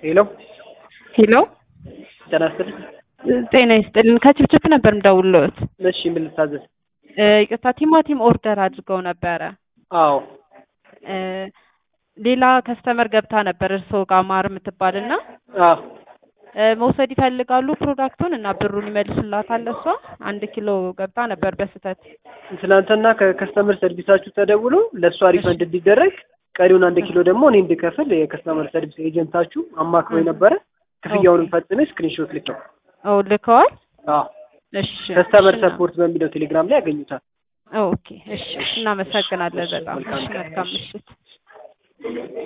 ሄሎ ሄሎ ጤና ይስጥልኝ። ጤና ይስጥልን። ከችፕችፕ ነበር የምደውልልዎት። እሺ ምን ልታዘዝ? እ ይቅርታ ቲማቲም ኦርደር አድርገው ነበረ። አዎ እ ሌላ ከስተመር ገብታ ነበር እርስዎ ጋር ማር የምትባል እና አዎ እ መውሰድ ይፈልጋሉ ፕሮዳክቱን እና ብሩን ይመልሱላታል። እሷ አንድ ኪሎ ገብታ ነበር በስህተት። ትናንትና ከከስተመር ሰርቪሳችሁ ተደውሎ ለእሷ ሪፈንድ እንዲደረግ ቀሪውን አንድ ኪሎ ደግሞ እኔ እንድከፍል የከስተመር ሰርቪስ ኤጀንታችሁ አማክሮ የነበረ ክፍያውንም ፈጽሜ ስክሪንሾት ልኬው ኦ ልከዋል። አዎ እሺ ከስተመር እሺ፣ ሰፖርት በሚለው ቴሌግራም ላይ ያገኙታል። ኦኬ እሺ፣ እናመሰግናለን በጣም መልካም እሺ፣ ቀን። መልካም ምሽት።